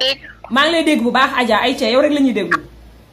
dégg. maa ngi lay dégg bu baax Adja ay ca yow rek la ñuy déglu.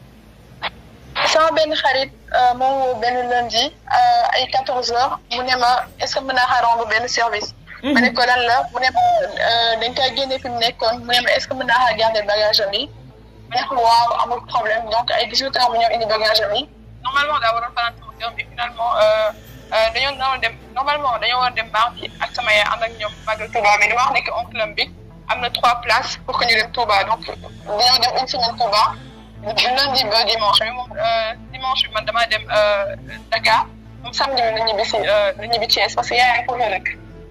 sama benn xarit moom woo benn lundi ay 14 heures mu ne ma est-ce que mën naa xaar rendre benn service. ma ne ko lan la mu ne ma dañ koy génne fi mu nekkoon mu ne ma est-ce que mën naa xaar garder bagage am yi. ma ne ko waaw amul problème donc ay 18 heures mu ñëw indi bagage am yi. normalement daa waroon fanaan sama kër mais finalement dañoo naroon dem normalement dañoo war dem mardi ak sama yaay ànd ak ñoom Magal Touba mais dama wax ne que oncle am bi am na trois places pour que ñu dem Touba donc dañoo dem une semaine Touba. lundi ba dimanche bi moom dimanche bi man damaa dem Dakar moom samedi bi la ñibbi si la ñibbi Thiès parce que yaayam foofu la dëkk.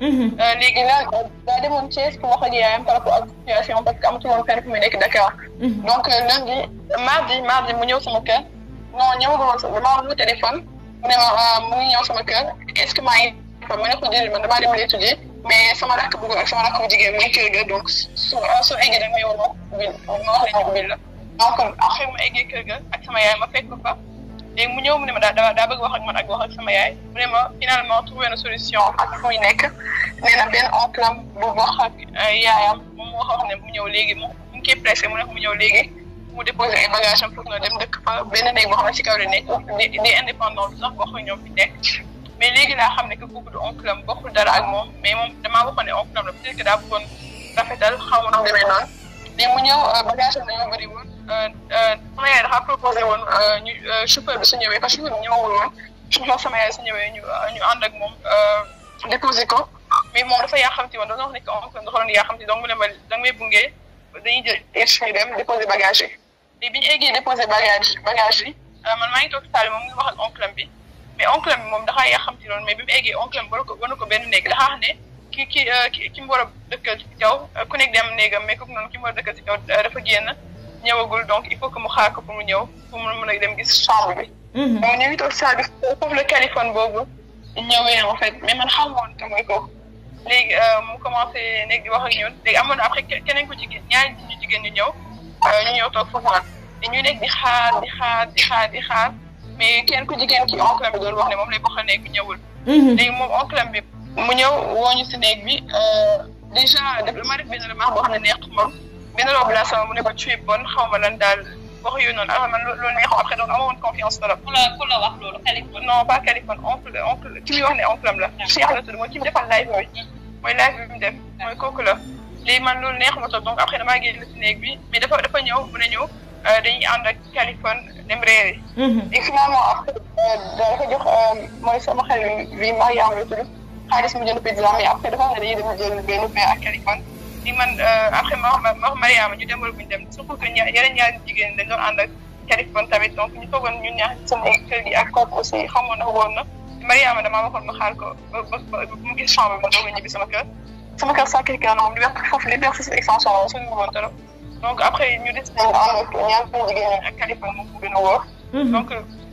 léegi la daa demoon Thiès pour wax ak yaayam par rapport ak situation parce que amatul woon fenn fu muy nekk Dakar. donc lundi mardi mardi mu ñëw sama kër non ñëwagul woon sax damaa woo téléphone mu ne ma mu ngi ñëw sama kër est-ce que maa ngi fa ma ne ko déedéet man damaa dem étudier mais sama rakk bu góor ak sama rakk bu jigéen mu ngi kër ga donc su su eggee da nga yow ma wax la ñu bil la. donc après mu eggee kër ga ak sama yaay ma fekk ko fa léegi mu ñëw mu ne ma daa daa bëgg wax ak man ak wax ak sama yaay mu ne ma finalement trouvé na solution ak fu muy nekk nee na benn oncle am bu wax ak yaayam moom moo wax ne mu ñëw léegi mu mu ngi koy pressé mu ne mu ñëw léegi mu déposé ay bagage am foofu na dem dëkk fa benn néeg boo xam ne si kaw la nekk di di indépendant sax boo xam ñoom fi nekk mais léegi laa xam ne que kooku du oncle am bokkul dara ak moom mais moom damaa waxoon ne oncle am la peut-être que daa bëggoon rafetal xaw ma ndax demee noonu mais mu ñëw bagage am dañoo bëri woon sama yaay dafa proposé woon ñu chauffeur bi su ñëwee parce que chauffeur bi ñëwul woon chauffeur sama yaay su ñëwee ñu ñu ànd ak moom déposé ko mais moom dafa yaa xamti woon dafa wax ne que oncle dafa doon yaa xamti donc mu ne ma da nga may bungee dañuy jël irch ñu dem déposé bagage yi léegi bi ñu eggee déposé bagage bagage yi man maa ngi toog saali moom mu ngi wax ak oncle am bi mais oncle am bi moom dafa yaa xamti loolu mais bi mu eggee oncle am war ko war ko benn néeg dafa wax ne ki ki ki ki mu war a dëkkal ci kaw ku nekk dem néegam mais kooku noonu ki mu war a dëkkal ci kaw dafa génn ñëwagul donc il faut que mu xaar ko pour mu ñëw pour mu mën a dem gis chambre bi. donc ñu ngi toog saa bi foofu la téléphone boobu ñëwee en fait mais man xaw ma woon que mooy kooku léegi mu commencé nekk di wax ak ñun léegi amoon na après keneen ku jigéen ñaari ñu jigéen ñu ñëw ñu ñëw toog foofu naan ñu nekk di xaar di xaar di xaar di xaar mais kenn ku jigéen ki oncle bi doon wax ne moom lay bokkal nekk ñëwul. léegi moom oncle bi mu ñëw woo ñu si néeg bi déjà def ma def benn remarque boo xam ne neexut moom. benn robe laa sama mu ne ko tu es bonne xaw ma lan daal wax yooyu noonu alors man loolu neexoo après donc amoon confiance trop. ku la ku la wax loolu Californie. non pas Californie oncle oncle ki muy wax ne oncle am la. Cheikh la tudd mooy ki mu defal live bi. mooy live bi mu def mooy kooku la. léegi man loolu neexuma trop donc après damaa génn si néeg bi mais dafa dafa ñëw mu ne ñëw dañuy ànd ak Californie dem réeri. et finalement après dafa jox mooy sama xel bi Mariam la tudd xaalis mu jënd pizza mais après dafa wax ne dañuy dem jël benn pain ak Californie. di man après ma wax ma wax Mariama ñu dem wala bu ñu dem surtout que ña yeneen ñaari jigéen dañ doon ànd ak Californie tamit donc ñu toogoon ñun ñaar sama kër gi ak kooku aussi xamoon na woon na Mariama damaa waxoon ma xaar ko ba ba ba mu gis chambre bi ma doog a ñibbi sama kër sama kër Sacré-Cœur moom liberté foofu liberté si extension la suñu woon trop donc après ñu des nañ ànd ak ñaari jigéen ñi ak Californie moom mu gën a wóor donc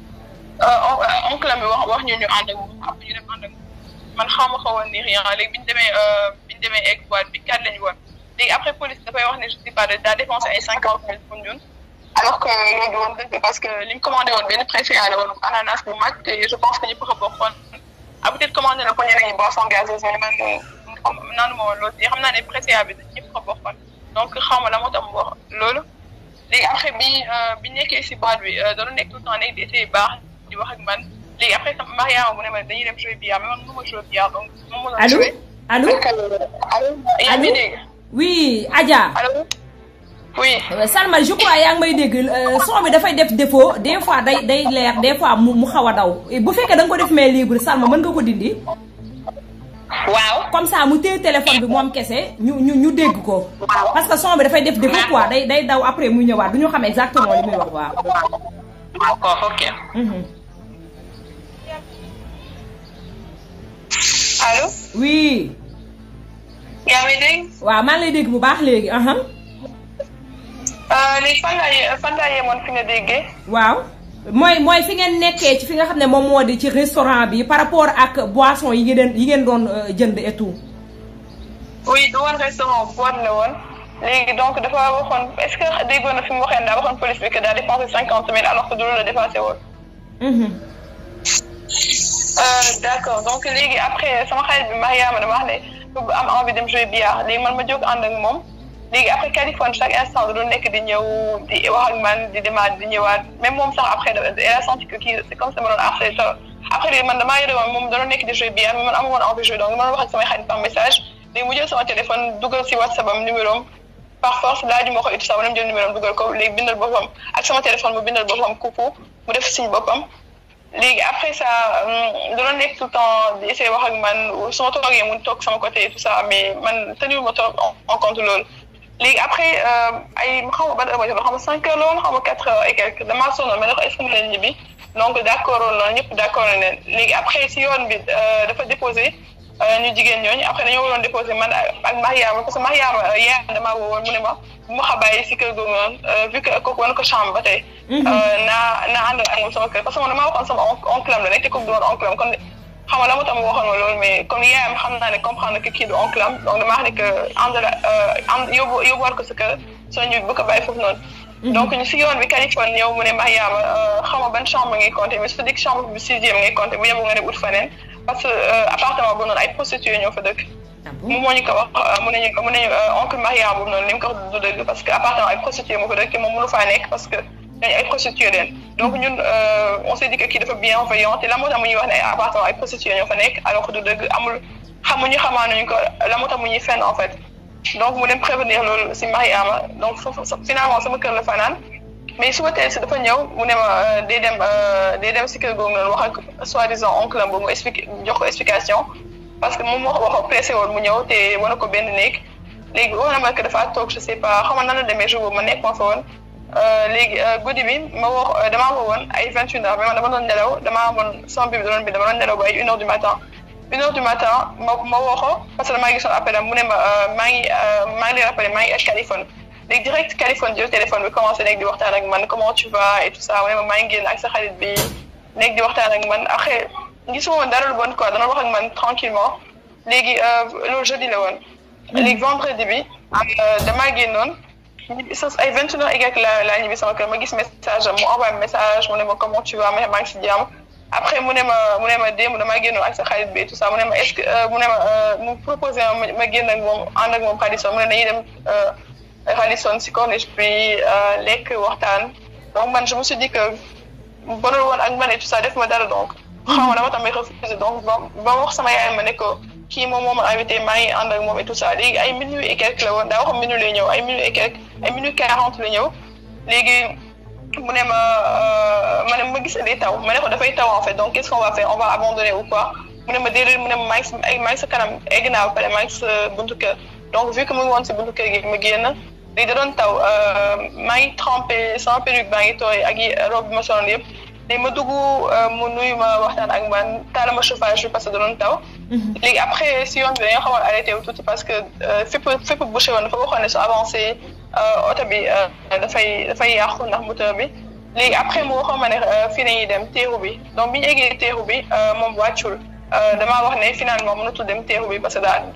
oncle mi wax wax ñu ñu ànd ak moom après ñu dem ànd ak man xaw ma xawoon ni rien léegi bi ñu demee bi ñu demee egg boîte bi kat lañu woon léegi après police dafay wax ne je sais pas daa dépensé ay cinquante mille pour ñun alors que loolu du woon dëgg parce que li ñu commandé woon benn préfet la woon ananas bu mag te je pense que ñëpp ko bokkoon ah peut être commandé na ko ñeneen ñi boisson gazeuse mais man xam naanu ma woon loolu te xam naa ne préfet bi ñëpp ko bokkoon donc xaw ma la moo tax mu wax loolu léegi après bi bi nekkee si boîte bi doon nekk tout le temps nekk di essayer baax di wax ak man léegi après sama Mariama mu ne ma dañuy dem jouer billard mais man mënuma jouer billard donc moom moo doon jouer allo allo yaa ngi dégg oui Adja. allo oui. Salma je crois yaa ngi may dégg son bi dafay def défaut des fois day day leer des fois mu mu xaw a daw bu fekkee da nga ko def main libre Salma mën nga ko dindi. waaw. comme ça mu téye téléphone bi moom kese ñu ñu ñu dégg ko. parce que son bi dafay def défaut quoi day day daw après mu ñëwaat du ñu xam exactement li muy wax waaw. d'accord ok. allo. oui. yaa ngi dégg. waaw maa ngi lay dégg bu baax léegi. léegi fan laa ye fan laa yemoon fi nga déggee. waaw mooy mooy fi ngeen nekkee ci fi nga xam ne moom moo di ci restaurant bi par rapport ak boisson yi ngeen yi ngeen doon jënd et tout. oui du woon restaurant boîte la woon léegi donc dafa waxoon est-ce que déggoon na fi mu waxee daa waxoon police bi que daa dépensé cinquante mille alors que du loolu la dépassé woon. d'accord donc léegi après sama xarit bi Mariama dama wax ne bu am envie dem jouer billard léegi man ma jóg ànd ak moom léegi après Californie chaque instant da doon nekk di ñëw di wax ak man di demaat di ñëwaat même moom sax après elle a senti que kii c'est comme ça ma doon harcelé après léegi man damaa yore woon moom da doon nekk di jouer bien mais man amu woon envie jouer donc dama doon wax ak samay xarit par message léegi mu jël sama téléphone dugal si WhatsApp am numéro am par force laaju ma ko et tout ça ma dem jël numéro am dugal ko léegi bindal boppam ak sama téléphone mu bindal boppam coucou mu def signe boppam léegi après ça da doon nekk tout le temps di essayer wax ak man su ma toogee mu toog sama côté et tout ça mais man tenu ma trop en compte loolu léegi après ay xaw ma ban heure ma jot xaw ma cinq heures la woon xaw ma quatre heures et quelques damaa sonnoon mais ne ko est-ce que mu leen ñibbi donc d' accord woon noonu ñëpp d' accord nañ léegi après si yoon bi dafa déposé ñu jigéen ñooñu après dañoo waroon déposé man ak Mariama parce que Mariama yaayam damaa woowoon mu ne ma bu ma xabaayee si kër googu noonu vu que kooku wan ko chambre ba tey. naa naa àndal ak moom sama kër parce que man damaa waxoon sama oncle am la nekk te kooku du woon oncle am kon xam nga la moo tax ma waxoon ma loolu mais comme yaayam xam naa ne comprendre que kii du oncle am donc damaa wax ne que àndal ànd yóbbu yóbbuwaat ko sa kër soo ñu bu ko bàyyi foofu noonu. donc ñu si yoon bi Californie ñëw mu ne Mariama xam nga ban chambre ngay compter mais su dee chambre bu sixième ngay compter bu yeboo nga dem ut faneen parce que appartement boobu noonu ay prostituées ñoo fa dëkk. mu moo ñu ko wax mu ne ñu mu ne ñu oncle Mariama boobu noonu li mu ko wax du dëgg parce que appartement ay prostituées moo fa dëkk moom mënu faa nekk parce que ñooñu ay prostituées leen donc ñun on s'est dit que kii dafa bienveillant te la moo tax mu ñuy wax ne ay appartement ay prostituées ñoo fa nekk alors que du dëgg amul xamuñu xamaanuñu ko la moo tax mu ñuy fenn en fait. donc mu dem prévenir loolu si Mariama donc foofu finalement sama kër la fanaan mais suba teel si dafa ñëw mu ne ma day dem day dem si kër googu noonu wax ak soi-disant oncle am boobu mu expliqué jox ko explication parce que moom moo wax pressé woon mu ñëw te wane ko benn néeg léegi wax na ma que dafa toog je sais pas xam nga nan la demee jour boobu ma nekk ma fa woon léegi guddi bi ma wax damaa woo woon ay vingt une heures mais man dama doon nelaw damaa amoon sama bibi doon bi dama doon nelaw ba ay une heure du matin une heure du matin ma ma woo ko parce que damaa gisoon appel am mu ne ma maa ngi maa ngi lay rappelé maa ngi ak Californie léegi direct Californie jël téléphone bi commencé nekk di waxtaan ak man comment tu vas et tout ça mu ne ma maa ngi génn ak sa xarit bi nekk di waxtaan ak man après gisuma woon dara lu bon quoi dana wax ak man tranquillement léegi loolu jeudi la woon. léegi vendredi bi damaa génnoon ñibbi sa ay vingt une heures et quelques la laa ñibbi sama kër ma gis message am mu envoyé message mu ne ma comment tu vas ma maa ngi si jàmm. après mu ne ma mu ne ma démb damaa génnoon ak sa xarit bi tout ça mu ne ma est-ce que mu ne ma mu proposé ma ma génn ak moom ànd ak moom Radisson mu ne dañuy dem Radisson si corniche bi lekk waxtaan donc man je me suis dit que bonul woon ak man et tout ça def ma dara donc. xam nga dama tamit refusé donc ba ba wax sama yaay ma ne ko kii moom moo ma invité maa ngi ànd ak moom et tout ça léegi ay minuit et quelque la woon daa wax minuit lay ñëw ay minuit et quelque ay minuit quarante la ñëw léegi. mu ne ma ma ne ma gis day taw ma ne ko dafay taw en fait donc qu'est-ce qu'on va faire on va abandonner ou quoi mu ne ma déedéet mu ne ma maa ngi si ay maa ngi sa kanam egg naa ba pare maa ngi sa buntu kër donc vu que mu ngi woon si buntu kër gi ma génn léegi da doon taw maa ngi trempé sama perruque baa ngi tooy ak yi robe bi ma soloon yëpp léegi ma dugg mu nuyu ma waxtaan ak man taal ma chauffage bi parce que da doon taw. léegi après si yoon bi dañoo xamoon arrêté wu tuuti parce que fépp fépp bouché woon dafa waxoon ne su avancé oto bi dafay dafay yàqu ndax moteur bi léegi après mu waxoon ma ne fii nañuy dem teeru bi donc bi ñu eggee teeru bi moom wàccul damaa wax ne finalement mënatul dem teeru bi parce que daal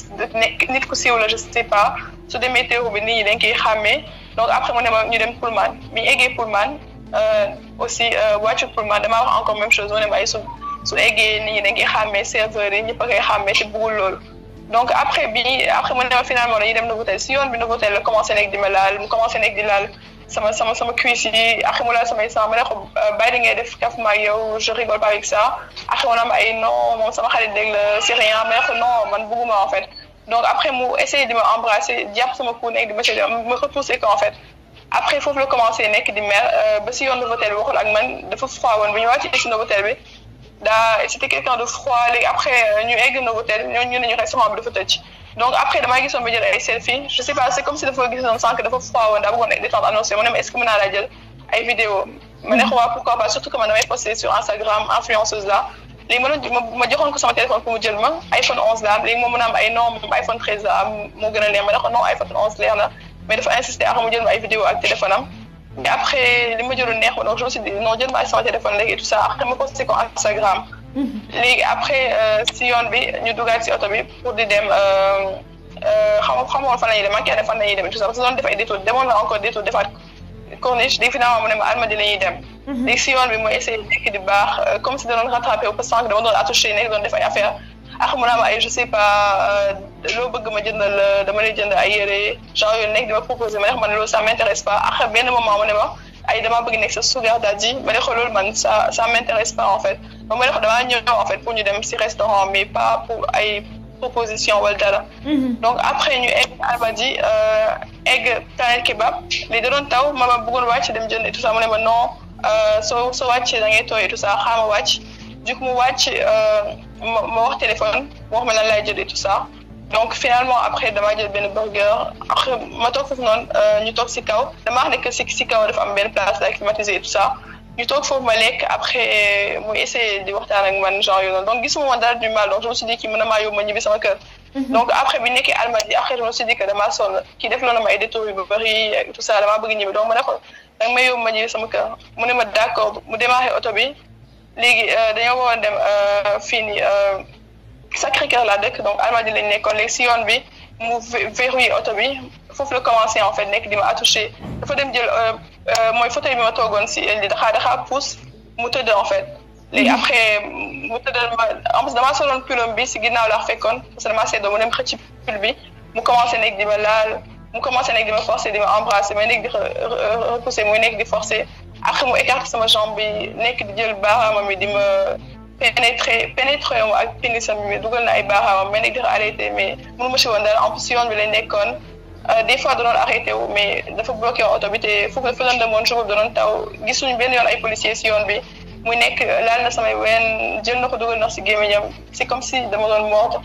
nit ku siiw la je sais pas su demee teeru bi nit ñi dañ koy xàmmee donc après mu ne ma ñu dem Pullman bi ñu eggee Pullman aussi wàccul Pullman damaa wax encore même chose mu ne ma ay su su eggee nit ñi dañ koy xàmmee serveurs yi ñëpp a koy xàmmee te bëggul loolu donc après bi après mu ne ma finalement dañuy dem Novotel si yoon bi Novotel la commencé nekk di ma laal mu commencé nekk di laal sama sama sama cuisse yi après mu laal samay sang ma ne ko bàyyi di ngay def kaf ma yow je rigole pas avec ça après mu ne ma ay non moom sama xarit dégg la c'est rien ma ne ko non man bëgguma en fait donc après mu essayé di ma embrasser jàpp sama cou nekk di ma séddee ma repoussé ko en fait après foofu la commencé nekk di mer ba si yoon Novotel bi waxul ak man dafa froid woon bu ñu wàccee si Novotel bi daa c'était quelqu'un de froid léegi après ñu egg Novotel ñoo ñu ne ñu restaurant bi dafa tëj donc après damaa gisoon ba jël ay selfie je sais pas c'est comme si dafa gisoon sànq dafa froid woon daa bëggoon nekk détente annoncé mu ne ma est-ce que mën naa laa jël ay vidéo ma ne ko waa pourquoi pas surtout que man damay posté sur Instagram influenceuse la léegi ma doon ma joxoon ko sama téléphone pour mu jël ma iPhone 11 la am léegi moom mu am ay non moom iPhone 13 la am moo gën a leer ma ne ko non iPhone 11 leer na mais dafa insister ak mu jël ma ay vidéo ak téléphone am mais après li ma jëloon neex ma donc je me suis dit non jël ma ak sama téléphone léegi et tout ça après ma posté ko Instagram léegi après si yoon bi ñu dugaat si oto bi pour di dem xam xamoon fan la ñuy dem man kenn fan la ñuy dem tout ça parce que doon def ay détour demoon na encore détour defaat corniche léegi finalement mu ne ma Almadies la ñuy dem léegi si yoon bi mooy essayé nekk di baax comme si da doon rattrapé au parce que dama doon attouché nekk doon def ay affaire ak mu naa ma ay je sais pas loo bëgg ma jëndal la dama lay jënd ay yére genre yooyu nekk di ma proposé ma ne ko man loolu ça m'intéresse pas après benn moment mu ne ma ay damaa bëgg nekk sa sugar daddy ma ne ko loolu man ça ça m'intéresse pas en fait donc ma ne ko damaa ñëw en fait pour ñu dem si restaurant mais pas pour ay proposition wala dara donc après ñu egg Almadies egg Planet Kebab li da doon taw ma ma bëggoon wàcc dem jënd et tout ça mu ne ma non soo soo wàccee da ngay tooy et tout ça xaama wàcc du coup mu wàcc ma ma wax téléphone wax ma lan laay jël et tout ça donc finalement après damaa jël benn burger après ma toog foofu noonu ñu toog si kaw damaa wax ne que si si kaw dafa am benn place la climatisée et tout ça ñu toog foofu ma lekk après muy essayé di waxtaan ak man genre yooyu noonu donc gisuma woon dara du mal donc je me suis dit kii mën na maa yóbbu ma ñibbi sama kër. donc après bi nekkee Almadies après je me suis dit que damaa sonn kii def loolu ma ay détours yu bëri et tout ça damaa bëgg ñibbi donc ma ne ko danga may yóbbu ma ñibbi sama kër mu ne ma d' accord mu démarré oto bi léegi dañoo waroon dem fii nii Sacré-Cœur laa dëkk donc Almadies lañ nekkoon léegi si yoon bi mu verrouillé oto bi foofu la commencé en fait nekk di ma attouché dafa dem jël mooy fauteuil bi ma toogoon si li daxaa daxaa pousse mu tëdd en fait léegi après mu tëddal ma en plus damaa soloon pulom bi si ginnaaw laa fekkoon parce que damaa seddoo mu dem xëcc pul bi mu commencé nekk di ma laal mu commencé nekk di ma forcé di ma embrassé mais nekk di repoussé muy nekk di forcé après mu écarté sama jambe bi nekk di jël baaraamam bi di ma pénétré pénétré mu ak pénisam bi dugal na ay baaraamam mais nekk di arrêté mais mënu ma si woon dara en plus si yoon bi lañ nekkoon des fois da doon arrêté wu mais dafa bloqué woon oto bi te foofu dafa doon demoon jour da doon taw gisuñu benn yoon ay policiers si yoon bi muy nekk laal na samay ween jël na ko dugal na si gémmiñam c'est comme si dama doon mort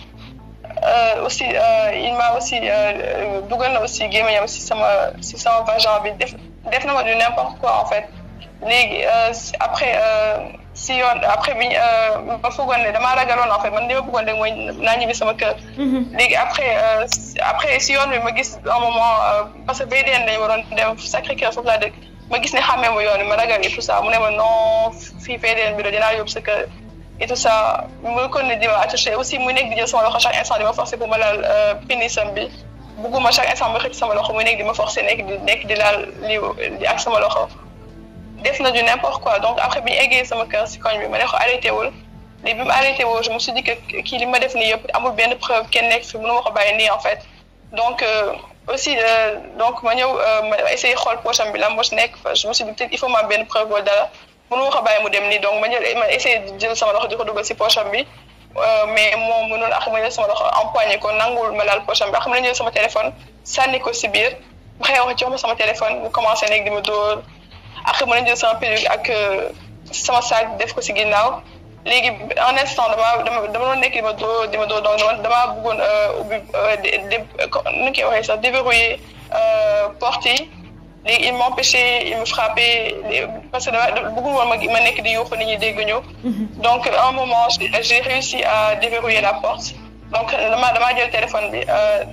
aussi il m'a aussi dugal na aussi gémmiñam si sama si sama vagin bi def def na ma du n'importe quoi en fait léegi après si yoon après bi ma foogoon ne damaa ragaloon en fait man li ma bëggoon rek mooy naa ñibbi sama kër. léegi après après si yoon bi ma gis un moment parce que BDN dañu waroon dem Sacré-Cœur foofu laa dëkk ma gis ne xàmmee ma yoon bi ma ragal et tout ça mu ne ma non fii BDN bi la dinaa yóbbu sa kër et tout ça mu ko ne di ma attaché aussi muy nekk di jël sama loxo chaque instant di ma forcer pour ma laal pénisam bi bugguma chaque instant ma xëcc sama loxo muy nekk di ma forcer nekk di nekk di laal li ak sama loxo. def na du n'importe quoi donc après bi ñu eggee sama kër si koñ bi ma ne ko arrêté wul léegi bi mu arrêté wul je me suis dit que kii li ma def nii yëpp amul benn preuve kenn nekk fi mënu ma ko bàyyi nii en fait donc aussi donc ma ñëw ma essayé xool poche am bi lan moo si nekk je me suis dit peut-être il faut ma am benn preuve wala dara mënu ma ko bàyyi mu dem nii donc ma jël ma essayé jël sama loxo di ko dugal si poche am bi mais moom mënul ak ma jël sama loxo empoigné ko nangul ma laal poche am bi xam nga jël sama téléphone sànni ko si biir ma xëy wax jox ma sama téléphone mu commencé nekk di ma dóor après mën na jël sama perruque ak sama sac def ko si ginnaaw léegi en instant dama dama dama doon nekk di ma dóor di ma dóor donc dama damaa bëggoon ubbi nu ñu koy waxee sax déverrouiller porte yi léegi il m'empêchait il me frappait parce que dama bëggul woon ma ma nekk di yuuxu nit ñi dégg ñu donc à un moment j'ai réussi à déverrouiller la porte donc dama damaa jël téléphone bi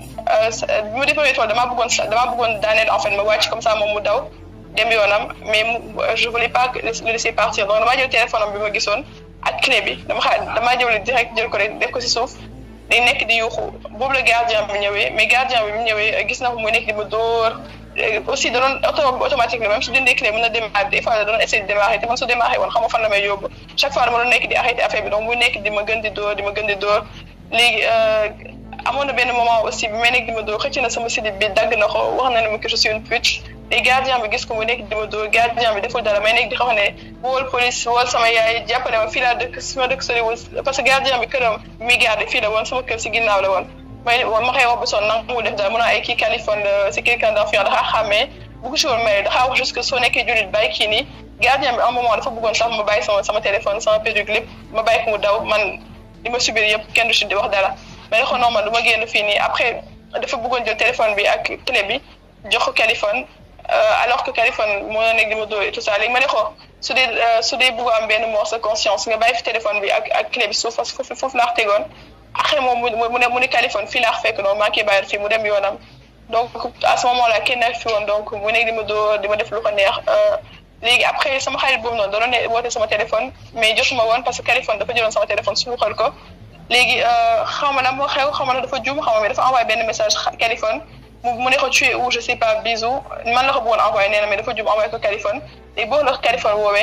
bi ma déverrouiller tool damaa bëggoon damaa bëggoon daaneel en fait ma wàcc comme ça moom mu daw dem yoonam mais je voulais pas le laisser partir donc damaa jël téléphone am bi ma gisoon ak clé bi dama xa damaa jël direct jël ko rek def ko si suuf day nekk di yuuxu boobu la gardien bi ñëwee mais gardien bi mu ñëwee gis na ko muy nekk di ma dóor aussi da doon auto automatique la même su dindee clé mën na démarrer des fois da doon essayer de démarrer te man su démarrer woon xam nga fan la may yóbbu chaque fois dama doon nekk di arrêté affaire bi donc muy nekk di ma gën di dóor di ma gën di dóor léegi amoon na benn moment aussi bi may nekk di ma dóor xëcc na sama slip bi dagg na ko wax na ne ma que je suis une pute te gardien bi gis ko mu nekk di ma dóor gardien bi deful dara may nekk di xam ne wool police wool sama yaay jàppale ma fii laa dëkk sama dëkk soriwul parce que gardien bi këram mi garde fii la woon sama kër si ginnaaw la woon may ma xëy wax ba sonn nangu mu def dara mun naa ay kii Californie la c'est quelqu'un d'enfant daxaa xàmmee bugg si woon may daxaa wax juste que soo nekkee jullit bàyyi kii nii gardien bi un moment dafa bëggoon sax ma bàyyi sama sama téléphone sama perruque lépp ma bàyyi ko mu daw man li ma subir yëpp kenn du si di wax dara mais ne ko non man du ma génn fii nii après dafa bëggoon jël téléphone bi ak clé bi jox ko Californie alors que Californie moo nekk di ma dóor et tout ça léegi ma ne ko su dee su dee bëgg am benn morceau de conscience nga bàyyi fi téléphone bi ak ak clé bi suuf parce que foofu foofu laa tegoon après moom mu mu ne mu ne Californie fii laa fekk noonu maa ngi koy bàyyi fii mu dem yoonam donc à ce moment là kenn nekk fi woon donc mu nekk di ma dóor di ma def lu ko neex léegi après sama xarit boobu noonu da doon ne woote sama téléphone mais jotuma woon parce que Californie dafa jëloon sama téléphone suuxal ko léegi xaw ma na moo xew xaw ma na dafa juum xaw ma mais dafa envoyé benn message Californie mu ne ko tu es où je sais pas bisou man la ko bëggoon envoyé nee na mais dafa juum envoyé ko Californie léegi boobu la ko Californie woowee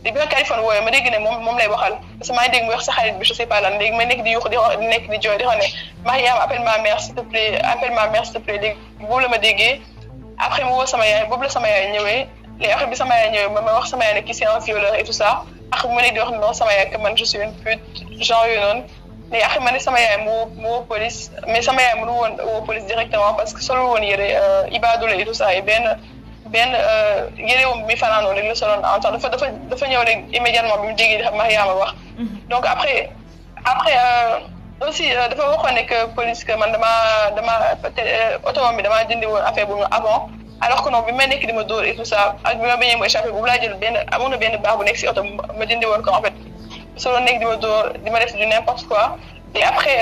léegi bi ma Kaliphone wooyee ma dégg ne moom moom lay waxal parce que maa ngi dégg mu wax sa xarit bi je sais pas lan léegi ma nekk di yuux di di nekk di jooy di xam ne Mariam appelle ma mère s'il te plaît appelle ma mère s'il te plaît léegi boobu la ma déggee après mu woo sama yaay boobu la sama yaay ñëwee léegi après bi sama yaay ñëwee ma ma wax sama yaay ne kii c'est un violeur et tout ça après mu nekk di wax non sama yaay que man je suis une pute genre yooyu noonu léegi après ma ne sama yaay mu woo mu woo police mais sama yaay mënu woon woo police directement parce que solo woon yére ibaadu la et tout ça et benn benn yére woom mi fanaanoo rek la soloon en temps dafa dafa dafa ñëw rek immédiatement bi mu déggee Mariama wax donc après après aussi dafa waxoon ne que police que man dama dama automobile bi dama dindi woon affaire bu avant alors que non bi ma nekk di ma dóor et tout ça ak bi ma bañee mu échappé boobu laa jël benn amoon na benn baax bu nekk si oto ma dindi woon ko en fait solo nekk di ma dóor di ma def du n'importe quoi et après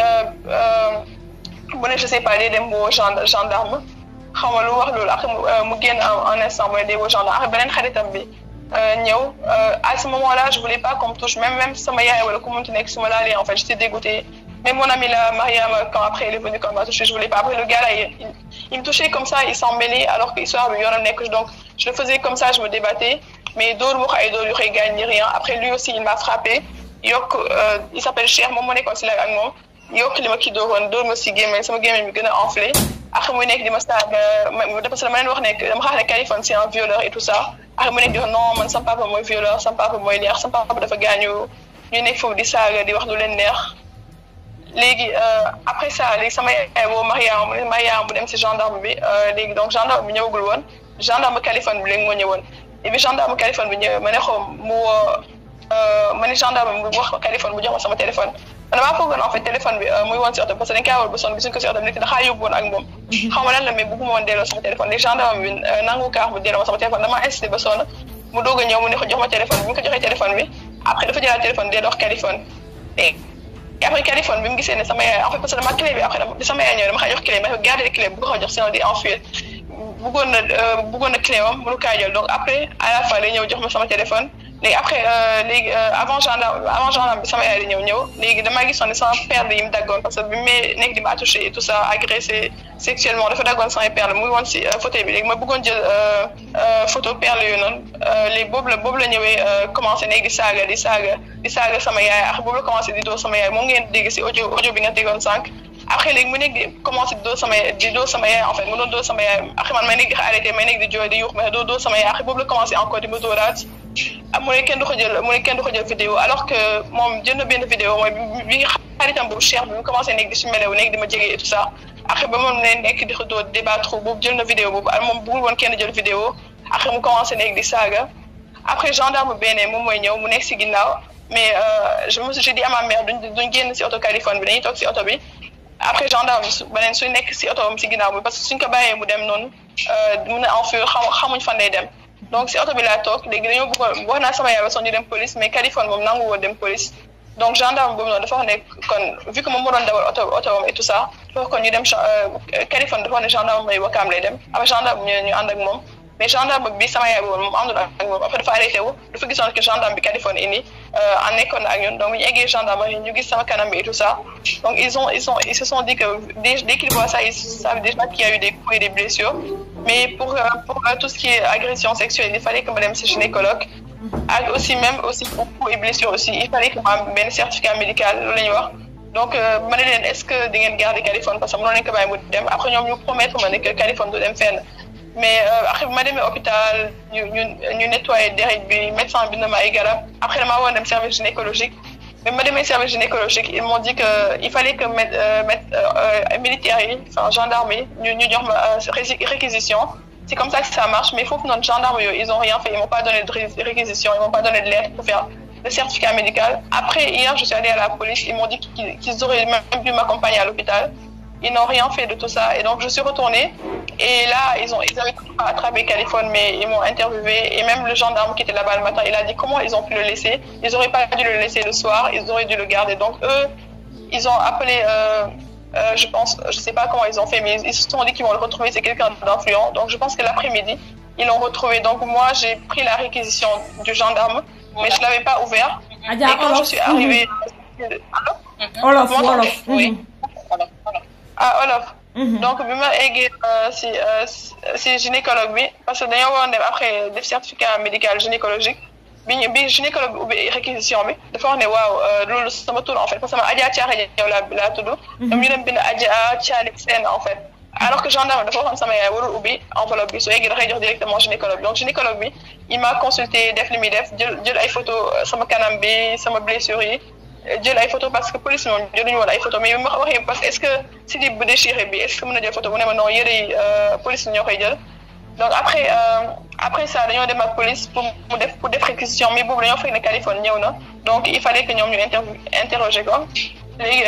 mu ne je sais pas day dem woo gendarme xaw ma lu wax loolu après mu génn en instant mooy day woo gendarme après beneen xaritam bi ñëw à ce moment là je voulais pas qu'on me touche même même sama yaay wala ku munti nekk su ma laalee en fait j'étais dégoûtée même mon ami là Mariam quand après elle est venue quand elle m'a touché je voulais pas après le gars là il, il me touchait comme ça il s'en mêlait alors que histoire bi yoonam nekk donc je le faisais comme ça je me débattais mais dóor wax ay dóor yu xëy gaañ ni rien après lui aussi il m'a frappé yokk il s'appelle Cheikh moom moo nekkoon si la ak moom yokk li ma kii dóoroon dóor ma si gémmiñ sama gémmiñ bi gën a enflé après muy nekk di ma saaga parce que dama leen wax ne dama xaar ne Kaliphone c'est un violeur et tout ça après mu nekk di wax non man sama papa mooy violeur sama papa mooy neex sama papa dafa gaañu ñu nekk foofu di saaga di wax lu leen neex léegi après ça léegi sama yaay woo Mariam Mariam bu dem si gendarme bi léegi donc gendarme bi ñëwagul woon gendarme Kaliphone bi léegi moo ñëwoon et puis gendarme Kaliphone bi ñëwee ma ne ko mu woo ma ne gendarme bi wax Kaliphone bu jox ma sama téléphone man damaa foogoon en fait téléphone bi muy woon si oto parce que dañ kaa war ba sonn gisuñ ko si oto bi nekk daxaa yóbbu woon ak moom xaw ma lan la mais bëgguma woon delloo sama téléphone léegi gendarme bi nangu kaax mu delloo ma sama téléphone dama insisté ba sonn mu doog a ñëw mu ne ko jox ma téléphone bi mu ko joxee téléphone bi après dafa jëlaat téléphone delloo Kaliphone et après Kaliphone bi mu gisee ne sama yaay en fait parce que dama clé bi après dama sama yaay ñëw dama xaa jox clé mais garder clé bu ko jox sinon di enfuir bëggoon na bëggoon na clé am mënu kaa jël donc après à la fin day ñëw jox ma sama téléphone léegi après léegi avant gendarme avant gendarme bi sama yaay di ñëw ñëw léegi damaa gisoon ne sama perle yi mu daggoon parce que bi may nekk di ma touché et tout ça agressé sexuellement dafa daggoon sama perle muy woon si fauteuil bi léegi ma bëggoon jël photo perle yooyu noonu léegi boobu la boobu la ñëwee commencé nekk di saaga di saaga di saaga sama yaay ak boobu la commencé di dóor sama yaay moom ngeen dégg si audio audio bi nga déggoon sànq après léegi mu nekk di commencé di dóor sama di dóor sama yaay en fait mu doon dóor sama yaay après man may nekk di arrêté may nekk di jooy di yuux mais doo dóor sama yaay après boobu la commencé encore di ma dóoraat mu ne kenn du ko jël mu ne kenn du ko jël vidéo alors que moom jël na benn vidéo mooy bi nga xaritam boobu Cheikh bi mu commencé nekk di si melew nekk di ma jege et tout ça après ba moom ne nekk di ko dóor débattre boobu jël na vidéo boobu ak moom bëggul woon kenn jël vidéo après mu commencé nekk di saaga après gendarme benn moom mooy ñëw mu nekk si ginnaaw mais je me suis dit à ma mère duñ duñ génn si oto Kaliphone bi dañuy toog si oto bi après gendarme bi su beneen suñ nekk si oto si ginnaaw bi parce que suñ ko bàyyee mu dem noonu mun a enfuir xam xamuñ fan lay dem donc si oto bi laa toog léegi dañoo bëggoon wax naa sama yaay ba soon ñu dem police mais Kaliphone moom nangu woon dem police donc gendarme boobu noonu dafa wax ne kon vu que moom moo doon dawal oto oto et tout ça dafa kon ñu dem Kaliphone dafa wax ne gendarme mooy wakaam lay dem après gendarme ñu ñu ànd ak moom mais gendarme bi sama yaay boobu moom àndul ak moom après dafa arrêté wu dafa gisoon que gendarme bi Kaliphone indi en nekkoon ak ñun donc ñu eggee gendarme ñu gis sama kanam bi et tout ça donc ils ont ils ont ils se sont dit que dès dès qu'ils voient ça ils savent déjà qu'il y a eu des coups et des blessures mais pour pour tout ce qui est agression sexuelle il fallait que ma dem si gynécologue ak aussi même aussi pour coups et blessures aussi il fallait que ma am benn certificat médical loolu la ñuy wax donc ma ne leen est-ce que di ngeen garder Kaliphone parce que mënoon nañu ko bàyyi mu dem après ñoom ñu promettre ma ne que Kaliphone du dem fenn mais après bi ma demee hôpital ñu ñu ñu nettoyé deret bi médecin bi na ma ay garab après damaa woon dem service gynécologique mais ma demee service gynécologique ils m'ont dit que il fallait que met militaires yi enfin gendarmes yi ñu ñu jox ma réquisition c'est comme ça que ça marche mais foofu noonu gendarme yooyu ils ont rien fait ils m'ont pas donné de réquisition ils m'ont pas donné de lettre pour faire le certificat médical après hier je suis allée à la police ils m'ont dit qu'ils auraient même pu m'accompagner à l'hôpital ils n'ont rien fait de tout ça et donc je suis retournée et là ils ont ils avaient attrapé Kaliphone mais ils m'ont interviewé et même le gendarme qui était là-bas le matin il a dit comment ils ont pu le laisser ils auraient pas dû le laisser le soir ils auraient dû le garder donc eux ils ont appelé euh, euh, je pense je sais pas comment ils ont fait mais ils, ils se sont dit qu'ils vont le retrouver c'est quelqu'un d'influent donc je pense que l'après-midi ils l'ont retrouvé donc moi j'ai pris la réquisition du gendarme mais je l'avais pas ouvert et quand je suis arrivée Olof Wolof oui ah Olof donc bi ma eggee si si gynécologue bi parce que dañoo waroon dem après def certificat médical gynécologique bi ñu bi gynécologue bi ubbi réquisition bi dafa wax ne waaw loolu sama tur en fait parce que sama Adja Thiaré yow laa laa tudd. ñoom ñu dem bind Adja Thiaré Sène en fait. alors que gendarme dafa waxoon sama yaay warul ubbi enveloppe bi soo yeggee dafay jox directement gynécologue bi donc gynécologue bi il m'a consulté def li muy def jël jël ay photo sama kanam bi sama blessure yi jël ay photo parce que police moom jëluñu woon ay photo mais bi ma waxee parce que est-ce que slip bu déchiré bi est-ce que mën na jël photo mu ne ma non yëre yi police ñoo koy jël donc après après ça dañoo dem ak police pour mu def pour def réquisition mais boobu dañoo fekk ne Californie ñëw na donc il fallait que ñoom ñu inter interroger ko léegi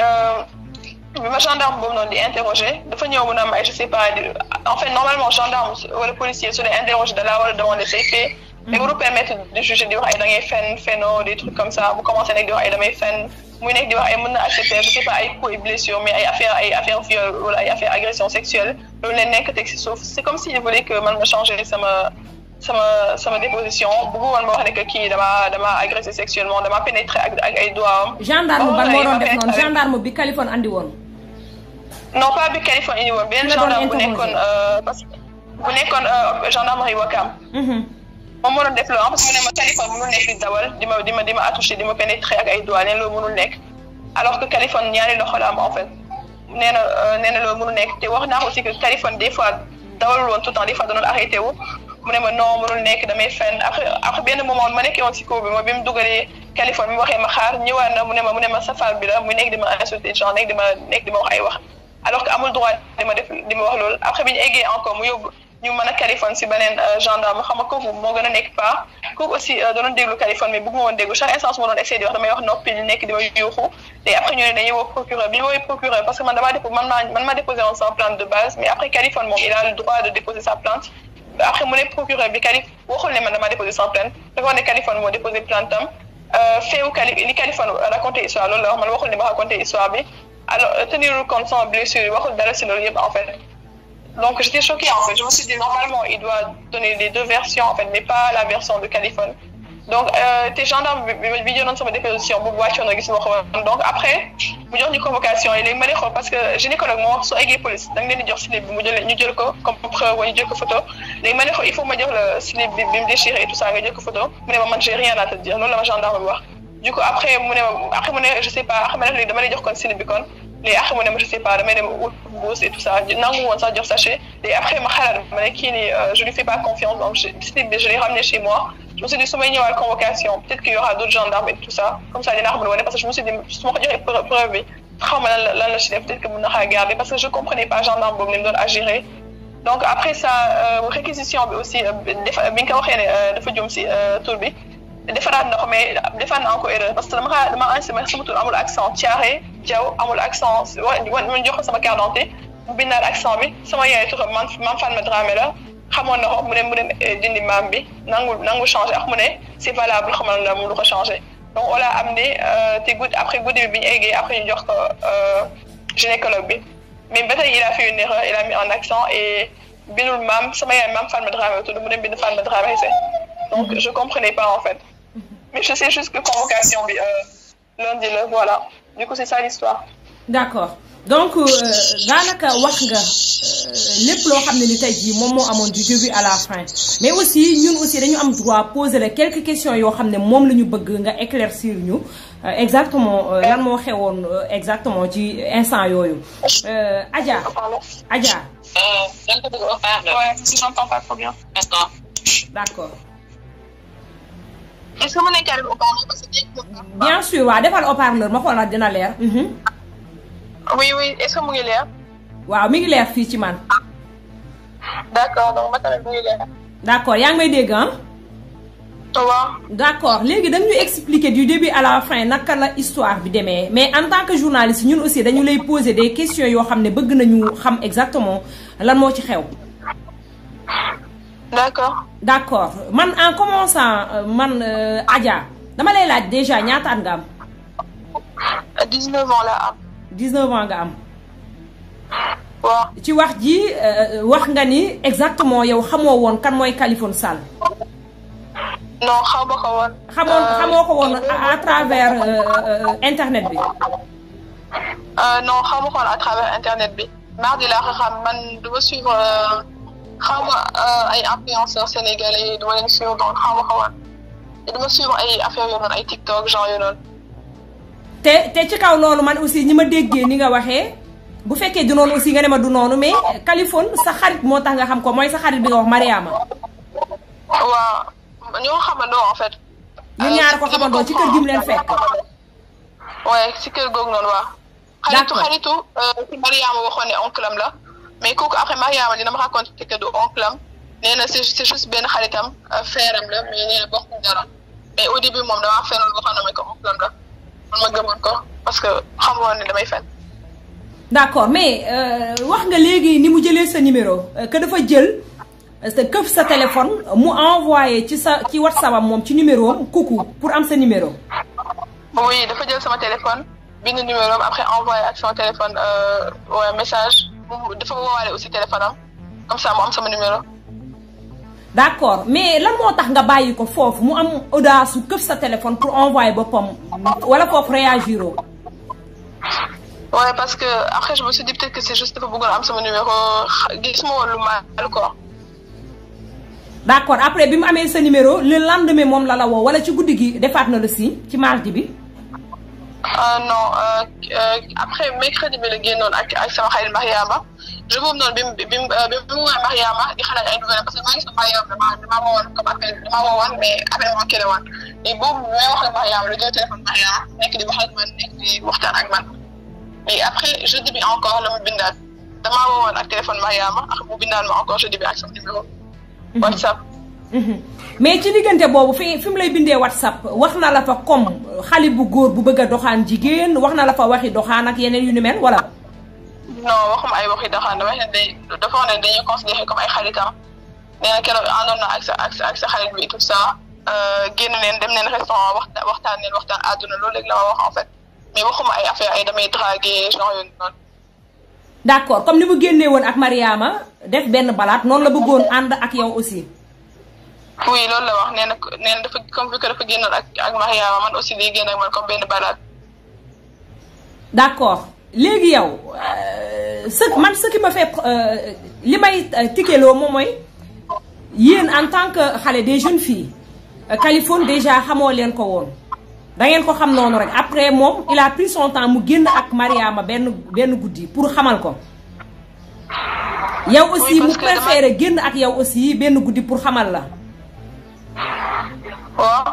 bi ma gendarme boobu noonu di interroger dafa ñëw mu ne ma je sais pas en fait normalement gendarme wala policier su dee interroger da laa war a demander say faits mais waru permettre de juger di wax ay da ngay fen feno des trucs comme ça bu commencé nekk di wax ay damay fen muy nekk di wax ay mën na accepter je sais pas ay coups et blessures mais ay affaire ay affaire viol wala ay affaire agression sexuelle loolu leen nekk teg si suuf c'est comme s'il voulait que man ma changer sama sama sama déposition bëggu woon ma wax ne que kii dama dama agressé sexuellement dama pénétré ak ak ay doigts am. gendarme ban moo doon def noonu gendarme bi Californie andi woon. non pas bi Californie indi woon benn gendarme bu nekkoon parce que bu nekkoon gendarmerie Wakam. moom moo doon def loolu parce que mu ne ma Californie mënul nekk di dawal di ma di ma di ma attouché di ma pénétré ak ay doigts neen loolu mënul nekk alors que Californie ñaari loxo la am en fait nee na nee na loolu mënul nekk te wax naa aussi que Californie des fois dawalul woon tout le temps des fois danoon arrêté wu mu ne ma non mënul nekk damay fenn après après benn moment ma nekkee woon si kaw bi mooy bi mu dugalee Californie bi mu waxee ma xaar ñëwaat na mu ne ma mu ne ma safar bi la mu nekk di ma insulté genre nekk di ma nekk di ma wax ay wax alors que amul droit di ma def di ma wax loolu après bi ñu eggee encore mu yóbbu ñu mën a Californie si beneen gendarme xam nga kooku moo gën a nekk pas kooku aussi doon déglu Californie mais bëgg ma woon déglu chaque instance moo doon essayé di wax damay wax noppi di nekk di ma yuuxu te après ñu ne dañuy woo procureur bi ñu woowee procureur parce que man damaa déposé man maa man maa déposé woon sama plainte de base mais après Californie moom il a le droit de déposer sa plainte après mu ne procureur bi Calif waxul ne man damaa déposé sama plainte dafa wax ne Californie moo déposé plainte am feewu Cali li Californie raconté histoire loolu la wax man waxul ne ma raconté histoire bi alors tenir compte sama blessure waxul dara si loolu yëpp en fait donc j'étais choquée en fait je me suis dit normalement il doit donner les deux versions en fait mais pas la version de Californie donc te gendarme bi bi jëloon sama déposition boobu wàccoon na gis ma ko donc après mu jox ñu convocation yi léegi ma ne xool parce que gynécologue moo wax soo eggee police da nga leen di jox slip bi mu jël ñu jël ko comme preuve wala ñu jël ko photo léegi ma ne xool il faut ma jox la slip bi bi mu déchiré et tout ça nga jël ko photo mu ne ma man j'ai rien à te dire loolu la ma gendarme bi wax du coup après mu ne ma après mu ne je sais pas xam nga léegi dama lay jox kon slip bi kon léegi après mu ne ma je sais pas damay dem ut bourse et tout ça nangu woon sax jox sachet léegi après ma xalaat ma ne kii nii je lui fais pas confiance donc slip bi je l'ai ramené chez moi je me suis dit su may ñëwaat convocation peut-être qu'il y aura d'autres gendarmes et tout ça comme ça dinaa ko mën a wane parce que je me suis dit su ma ko joxee preuve bi xaw ma lan la lan la ci def peut-être que mën na xaa garder parce que je comprenais pas gendarme boobu ni mu doon agir donc après ça réquisition bi aussi defa bi nga ko waxee ne dafa jum si tur bi defaraat na ko mais defaat na encore erreur parce que dama xaa dama enregistré sama tur amul accent Thiaré Diaw amul accent wa ma jox ko sama carte d'identité mu bindaal accent bi sama yaay turam man man Fatma Dramé la xamoon na ko mu ne mu ne dindi maam bi nangu nangu changé ak mu ne c'est valable xamal na mu lu ko changé donc on l'a amené te guddi après guddi bi bi ñu eggee après ñu jox ko gynécologue bi mais ba tey il a fait une erreur il a mis un accent et bindul maam sama yaay maam Fatma Dramé tudd mu ne bind Fatma Dramé donc je comprenais pas en fait mais je sais juste que convocation bi lundi la voilà du coup c'est ça l'histoire d'accord donc daanaka wax nga lépp loo xam ne ni tey jii moom moo amoon du début à la fin mais aussi ñun aussi dañu am droit poser la quelques questions yoo xam ne moom la ñu bëgg nga éclaircir ñu exactement lan moo xewoon exactement ci instant yooyu Adja Adja da nga ko bëgg a parler. ouais si j'entends pas trop bien d'accord. d'accord est-ce que mën nañu carrément parler parce que bien sûr waaw defal haut-parleur ma xool dina leer oui oui est-ce que mu ngi leer waaw mi ngi leer fii ci man d'accord donc ma tamit mu ngi leer d'accord yaa ngi may dégg ah waaw d'accord léegi dañu expliquer du début à la fin naka la histoire bi demee mais en tant que journaliste ñun aussi dañu lay poser des questions yoo xam ne bëgg nañu xam exactement lan moo ci xew d'accord d'accord man en commençant man Adja dama lay laaj déjà ñaata at nga am 19 ans la am 19 ans nga am waaw ci wax ji wax nga ni exactement yow xamoo woon kan mooy Kaliphone Sall non xaw ma ko woon xamoon xamoo ko woon à travers internet bi non xaw ma ko woon à travers internet bi mardi laa ko xam man du ma suivre xaw ma ay influenceurs sénégalais du ma leen suivre donc xaw ma ko woon te dama suivre ay affaire yoo noonu ay TikTok genre yoo noonu. te te ci kaw loolu man aussi ñi ma déggee ni nga waxee bu fekkee du noonu aussi nga ne ma du noonu mais Kaliphone sa xarit moo tax nga xam ko mooy sa xarit bi nga wax Mariama. waaw ñoo xamandoo en fait. ñun ñaar ko xamandoo ci kër gi mu leen fekk. waaye si kër googu noonu waa. xaritu xaritu si Mariama waxoon ne oncle am la mais kooku après Mariama dina ma raconté que du oncle am nee na c'est c'est juste benn xaritam frère am la mais nee na bokkuñ dara mais au début moom damaa fenoon waxoon na ma ko oncle am la man ma gëmoon ko parce que xamoon ne damay fen. d'accord mais wax nga léegi ni mu jëlee sa numéro que dafa jël te këf sa téléphone mu envoyé ci sa ci WhatsApp am moom ci numéro am coucou pour am sa numéro. oui dafa jël sama téléphone. bind numéro am après envoyé ak sama téléphone ouais, message dafa woowaale aussi téléphone am comme ça mu am sama numéro. d'accord mais lan moo tax nga bàyyi ko foofu mu am audace su këf sa téléphone pour envoyer boppam wala foofu réagiroo. ouais parce que après je me suis dit peut-être que c'est juste dafa bëggoon am sama numéro gis ma woon lu mal quoi. d'accord après bi mu amee sa numéro le lendemain moom la la woo wala ci guddi gi defaat na la si ci mardi bi. Uh, non uh, uh, après mercredi bi la génnoon ak ak sama xarit Mariama je boobu noonu bi mu bi mu bi mu woowee Mariama di xalaat ay nouvelles parce que maa ngi sama Mariama damaa damaa woowoon comme appel damaa woowoon mais appel moo kii la woon et boobu bi may wax ak Mariama la jël téléphone Mariama nekk di wax ak man nekk di waxtaan ak man mais après jeudi bi encore la mu bindaat damaa woowoon ak téléphone Mariama ak mu bindaat ma encore jeudi bi ak sama numéro WhatsApp. mais ci diggante boobu fi fi mu lay bindee whatsapp wax na la fa comme xale bu góor bu bëgg a doxaan jigéen wax na la fa waxi doxaan ak yeneen yu ni mel wala. non waxuma ay waxi doxaan dama ne day dafa wax ne dañuy considéré comme ay xaritam nee na keroog àndoon na ak sa ak sa ak sa xarit bi tout ça génn neen dem neen restaurant waxtaan waxtaan neen waxtaan àdduna loolu léegi la ma wax en fait mais waxuma ay affaire ay damay draguer genre yooyu noonu. d'accord comme ni mu génnee woon ak Mariama def benn balaat noonu la bëggoon ànd ak yow aussi. oui loolu la wax nee na nee na dafa comme que dafa génnoon ak ak Mariama man aussi day génn ak man comme benn balade. d'accord léegi yow ce man ce qui me fait li may tikkeloo moom mooy yéen en tant que xale des jeunes filles Kaliphone déjà xamoo leen ko woon da ngeen ko xam noonu rek après moom il a pris son temps mu génn ak Mariama benn benn guddi pour xamal ko. yow aussi mu préféré génn ak yow aussi benn guddi pour xamal la. waaw.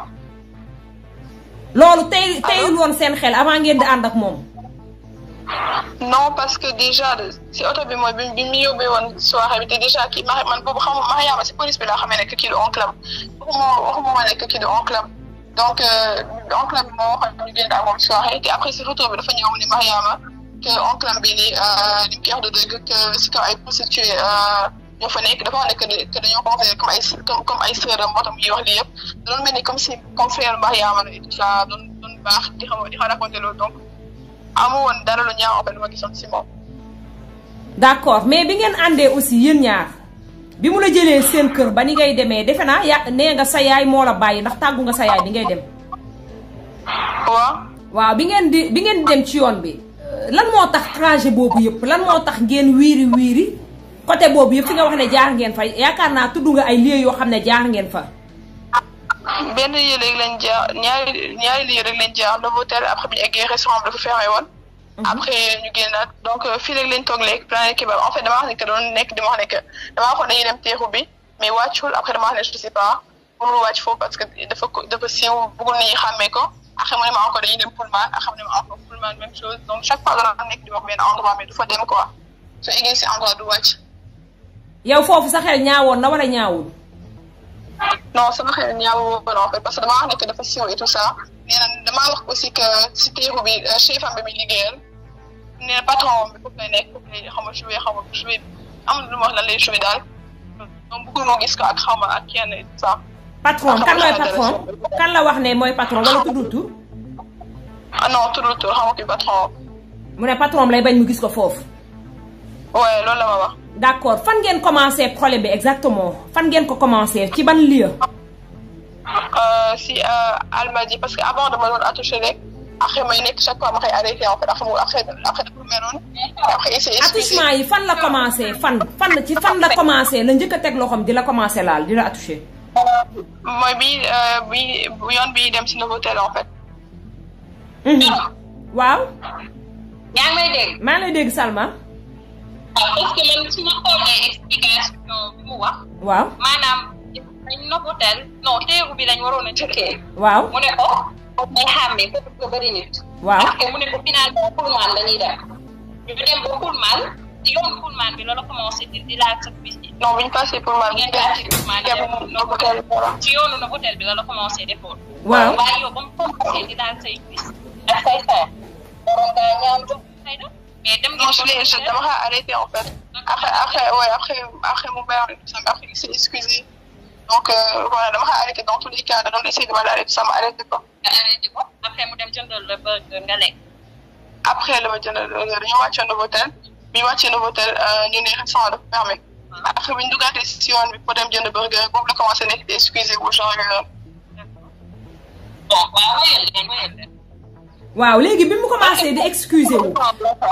loolu tey teyul woon seen xel avant ngeen di ànd ak moom. non parce que déjà si oto bi mooy bi bi mu yóbbee woon soirée bi te déjà kii ma man boobu xamu Mariama si police bi laa xamee ne que kii du oncle am waxuma waxuma ma ne que kii du oncle am donc oncle am moo waxoon ñu génn ak moom soirée te après si retour bi dafa ñëw ni Mariama que oncle am bi nii li mu koy wax de dëgg que si kaw ay prostituées ñoo fa nekk dafa wax ne que que dañoo considéré comme ay comme comme ay sœur am moo tax muy wax lii yëpp doon mel ni comme si comme frère Mariama la et tout ça doon doon baax di xam di xam raconté loolu donc amu woon dara lu ñaaw en lu ma gisoon si moom. d'accord mais bi ngeen àndee aussi yéen ñaar bi mu la jëlee seen kër ba ni ngay demee defe naa ya nee nga sa yaay moo la bàyyi ndax tàggu nga sa yaay bi ngay dem. waaw. waaw bi ngeen di bi ngeen di dem ci yoon bi lan moo tax trajet boobu yëpp lan moo tax ngeen wiiri wiiri côté boobu yëpp fi nga wax ne jaar ngeen fa yaakaar naa tudd nga ay lieux yoo xam ne jaar ngeen fa. benn lieu rek lañ jaar ñaari ñaari lieu rek lañ jaar Novotel après bi ñu eggee restaurant bi dafa fermé woon. après ñu génnaat donc fii rek lañ toog léegi Planet Kebab en fait damaa wax ne que doon nekk di ma wax ne que damaa waxoon dañuy dem teeru bi mais wàccul après damaa wax ne je sais pas mënul wàcc foofu parce que dafa dafa siiw bëggul nit ñi xàmmee ko après mu ne ma encore dañuy dem Pullman ak xam ne ma encore Pullman même chose donc chaque fois dana nekk di wax benn endroit mais du fa dem quoi su eggee si endroit du wàcc. yow foofu sa xel ñaawoon na wala ñaawul. non sama xel ñaaw woon en fait parce que damaa wax ne que dafa siiw et tout ça nee na damaa wax aussi que si teeru bi chef am bi muy liggéeyal nee na patron bi foofu lay nekk foofu lay xaw ma joué xaw ma joué amul lu ma wax lan lay joué daal donc bëggul moo gis ko ak xaw ma ak kenn et tout ça. patron kan mooy patron kan la wax ne mooy patron wala tuddul tur. ah non tuddul tur xam nga kii patron. mu ne patron lay bañ mu gis ko foofu. ouais loolu la ma wax. d'accord fan ngeen commencé problème bi exactement fan ngeen ko commencé ci ban lieu. si Almadies parce que avant dama doon attouché rek après may nekk chaque fois ma koy arrêté en fait après après après dafa meroon après il s'est excusé attouchement yi fan la commencé fan fan ci fan la commencé la njëkk a teg loxoom di la commencé laal di la attouché. mooy bi bi yoon bi dem si Novotel en fait. waaw. yaa ngi may dégg. maa ngi lay dégg Salma. waaw parce que man su ma xoolee explication bi mu wax. waaw. maanaam dañ Novotel non teeru bi lañ waroon a jëkkee. waaw. mu ne ko foofu day xàmmee foofu ko bëri nit. waaw. parce que mu ne ko finalement Pullman dañuy dem. ñu dem ba Pullman si yoon Pullman bi loolu commencé di di laal sa bis yi. non bu ñu passé pour man. ngeen daal ci Pullman dem Novotel voilà. ci yoonu Novotel bi la la commencé defoon. waaw. waaye yow ba mu commencé di laal say bis ak say xeer. waroon ngaa ñaaw jóg xëy na. mais dem non je l'ai ngeen je dama xaa arrêté en fait. après après ouais après après mu bayoon tout ça après il s'est excusé. donc euh, voilà dama xaa arrêté dans tous les cas da doon essayer de ma laale tout ça ma arrêté ko. nga arrêté ko après mu dem jëndal la burger nga lekk. après la ma jëndal dañoo wàcce Novotel bi ñu wàccee Novotel ñu ne restaurant dafa fermé. après bi ñu duggaatee si yoon bi pour dem jënd burger boobu la commencé nekk di excusé wu genre yooyu. bon waaw wóyal leen wóyal leen. waaw léegi bi mu commencé di excuser wu.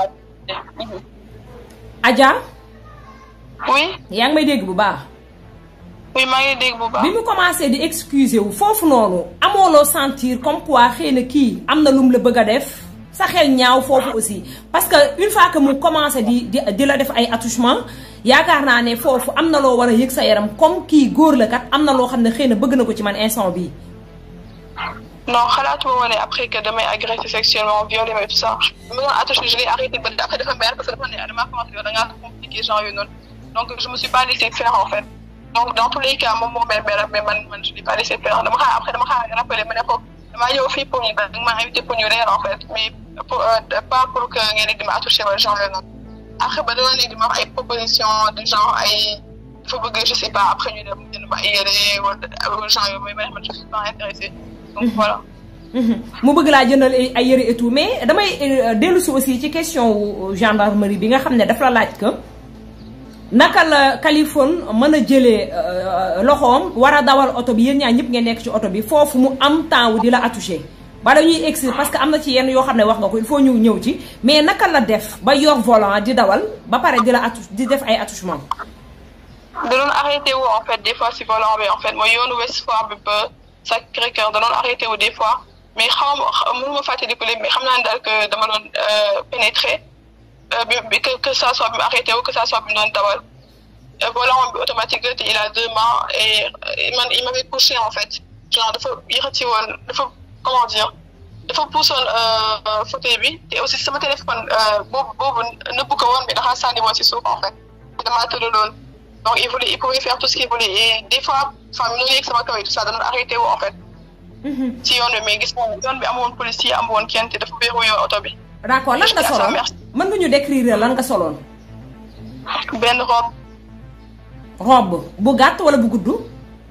Adja. oui yaa ngi may dégg bu baax. oui maa ngi dégg bu baax. bi mu commencé di excuser wu foofu noonu amooloo sentir comme quoi xëy na kii am na lum la bëgg a def sa xel ñaaw foofu aussi parce que une fois que mu commencé di di di la def ay attouchement yaakaar naa ne foofu am na loo war a yëg sa yaram comme kii góor la kat am na loo xam ne xëy na bëgg na ko ci man instant bii. non xalaatuma woon ne après que damay agressé sexuellement violé mais tout ça bi ma doon attaché je l'ai arrêté ba après dafa mer parce que dafa ne damaa commencé yow da ngaa compliqué genre yooyu noonu donc je me suis pas laissé faire en fait donc dans tous les cas moom moo mer mer mais man man je l'ai pas laissé faire dama xaar après dama xaar rappelé ma ne ko damaa ñëw fii pour ñu da nga maa invité pour ñu reer en fait mais pour pas pour que ngeen di ma attaché wala genre yooyu noonu après ba doon léegi di ma wax ay proposition de genre ay dafa bëgg je sais pas après ñu dem jënd ma ay yére wala genre yooyu mais man je suis pas intéressée donc voilà. mu bëgg laa jëndal ay yëre et tout mais damay dellu si aussi ci question wu gendarmerie bi nga xam ne daf la laaj que naka la Kaliphone mën a jëlee loxoom war a dawal oto bi yéen ñaar ñëpp ngeen nekk ci oto bi foofu mu am temps wu di la attouché ba dañuy egsi parce que am na ci yenn yoo xam ne wax nga ko il faut ñu ñëw ci mais naka la def ba yor volant di dawal ba pare di la attou di def ay attouchement. da doon arrêté wu en fait des fois si volant bi en fait mooy yoonu Ouest Foire bi ba Sacré-Cœur da doon arrêté wu des fois. mais xaw ma mënu ma fàttaliku léegi mais xam naa ne daal que dama doon pénétrer bi que que ça soit bi mu arrêté wu que ça soit bi mu doon dawal volant bi automatique la te il a deux mains et man il m'avait couché en fait genre dafa yëkkati woon dafa comment dire dafa puusoon fauteuil bi te aussi sama téléphone boobu boobu nëbbu ko woon mais dafa sànni woon si suuf en fait damaa tëdd loolu donc il voulait il pouvait faire tout ce qu'il voulait et des fois enfin mi ngi yegg sama kaw et tout ça da doon arrêté wu en fait. ci yoon bi mais gis nga yoon bi amoon policier amoon kenn te dafa verrouillé oto bi. d' accord lan nga soloon mën nga ñu décrire lan nga soloon. benn robe. robe bu gàtt wala bu gudd.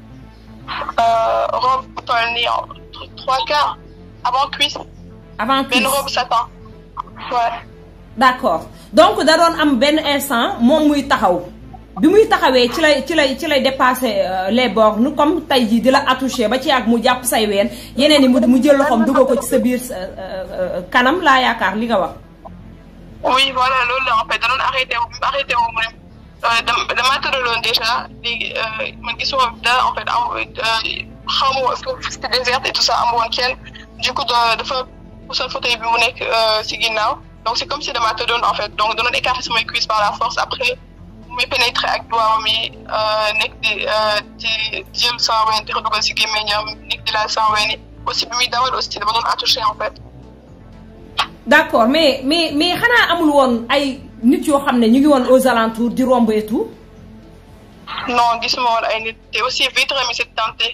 robe bu toll nii trois quarts avant cuisse. avant cuisse benn robe satin. ouais. d' accord donc da doon am benn instant moom muy taxaw. bi muy taxawee ci lay ci lay ci lay dépassé les bornes comme tey jii di la attouché ba ci ak mu jàpp say ween yeneen yi mu jël loxoom dugal ko ci sa biir kanam laa yaakaar li nga wax. oui voilà loolu la en fait da doon arrêté wu arrêté wu mu ne damaa tëraloon déjà léegi man gisuma dara en fait am xaw ma woon c'était désert et tout ça am woon kenn du coup dafa pusoon fauteuil bi mu nekk si ginnaaw donc c'est comme si damaa tëddoon en fait donc da doon écarter samay cuisse par la force après. muy pénétrer ak doigts mi nekk di di jël sama ween di ko dugal si gémmiñam nekk di laal sama ween yi aussi bi muy dawal aussi dama doon attouché en fait. d' accord mais mais mais xanaa amul woon ay nit yoo xam ne ñu ngi woon aux alentours di romb et tout. non gisuma woon ay nit te aussi vitre mi c'est tenté.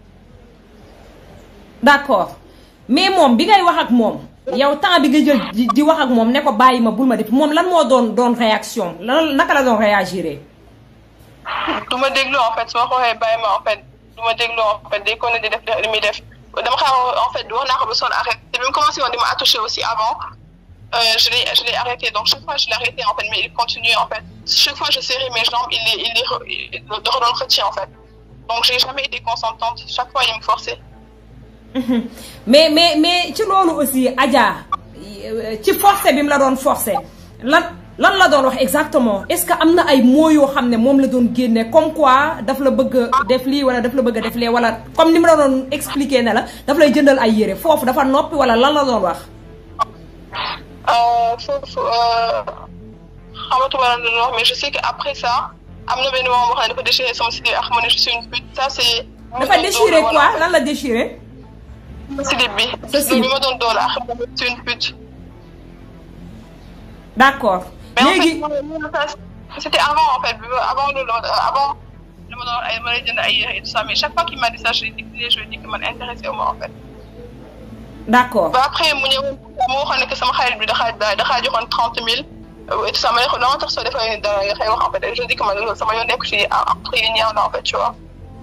d' accord mais moom bi ngay wax ak moom. yow temps bi nga jël di wax ak moom ne ko bàyyi ma bul ma def moom lan moo doon doon réaction lan naka la doon réagir. du ma déglu en fait su ma xooxee bàyyi ma en fait du ma déglu en fait day ko ne di def li muy def dama xaar en fait wax naa ko ba sonn arrêté te bi mu commencé woon di ma attouché aussi avant je l'ai je l'ai arrêté donc chaque fois je l'ai arrêté en fait mais il continue en fait chaque fois je serrais mes jambes il les il les da ko doon xëcc en fait donc j'ai jamais été consentante chaque fois il me forçait. mais mais mais ci loolu aussi Adja ci forcé bi mu la doon forcé lan lan la doon wax exactement est-ce que am na ay mots yoo xam ne moom la doon génne comme quoi daf la bëgg a def lii wala daf la bëgg a def lee wala comme ni ma la doon expliquer ne la daf lay jëndal ay yére foofu dafa noppi wala lan la doon wax. foofu xamatuma lan la doon wax mais je sais que après ça am na benn moment boo xam ne dafa déchiré sama slip ak ma ne je suis une pute ça c'est. dafa déchiré quoi lan la déchiré. slip bi. sa slip bi ma doon doole ak ma ne je suis une pute. d'accord. mais en léegi fait c'était avant en fait avant loolu avant dama doon ay ma lay jënd ay yére et tout ça mais chaque fois qu'il m'a dit ça je lui dis je lui dis que man intéressé wu ma en fait. d'accord ba après mu ñëw mu waxoon ne que sama xarit bi daxaa daxaa joxoon trente mille et tout ça ma ne ko dama tax soo defee dara nga xëy wax en fait je dis que man loolu sama yoon nekk ci après yi ñaaw na en fait tu vois.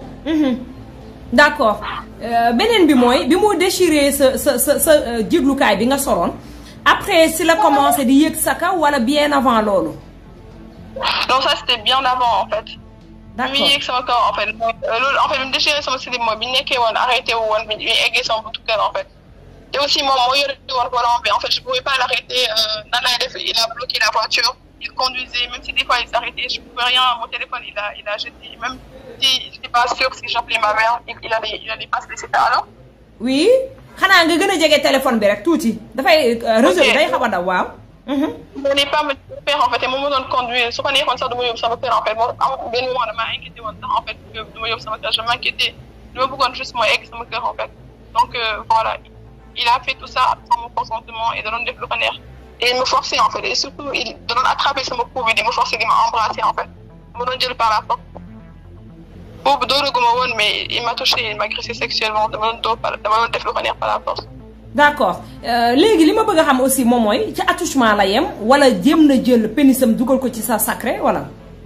d'accord beneen bi mooy bi mu déchiré sa sa sa sa jiglukaay bi nga soloon après si la commencé di yëg sa kaw wala bien avant loolu. non ça c'était bien avant en fait. d'accord bi muy yëg sama kaw en fait loolu en fait bi mu déchiré sama slip mooy bi ñu nekkee woon arrêté wu woon bi ñu eggee sama buntu kër en fait. te aussi moom moo yore woon volant bi en fait je pouvais pas l'arrêter nan lay def il a bloqué la voiture il conduisait même si des fois il s'arrêtait je pouvais rien mon téléphone il a il a jeté même si j'étais pas sûre si j'appelais ma mère il il allait il allait pas se laisser faire alors. oui xanaa nga gën a jege téléphone bi rek tuuti dafay réseau bi day xaw a daw waaw. il n'allait pas me faire en fait et moom moo doon conduire su ko neexoon sax du ma yóbbu sama kër en fait moom am benn moment damaa inquiété woon sax en fait du ma yóbbu sama kër je m'inquiétais li ma bëggoon juste mooy egg sama kër en fait donc voilà. il a fait tout ça sans mon consentement et da doon def lu ko neex et il me forçait en fait et surtout il da doon attraper sama cou bi di me forcer di ma embrasser en fait ma doon jël par la force boobu dooraguma woon mais il m'a touché il m'a agressé sexuellement dama doon dóor par dama doon def lu ko neex par la force. d'accord léegi li ma bëgg a xam aussi moom mooy ci attouchement la yem wala jéem na jël pénisam dugal ko ci sa sacré wala.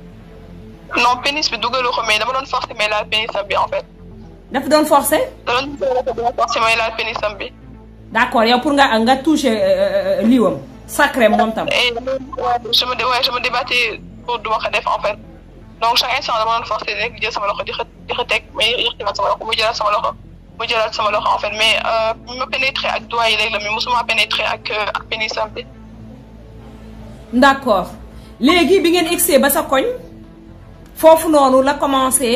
non pénis bi dugalu ko mais dama doon forcer mais laal pénisam bi en fait. dafa doon forcer. da doon forcer mais laal pénisam bi. d'accord yow pour nga nga toucher liiwam sacré moom tam. et je me ouais, je me débattais pour du ma ko def en fait donc chaque instant dama doon forcer rek jël sama loxo di xa di xa teg mais yëkkatiwaat sama loxo mu jëlaat sama loxo mu jëlaat sama loxo en fait mais bi ma pénétrer ak doigt yi léegi la mais mosuma pénétrer ak ak pénisam bi. d'accord léegi bi ngeen egsee ba sa koñ foofu noonu la commencé.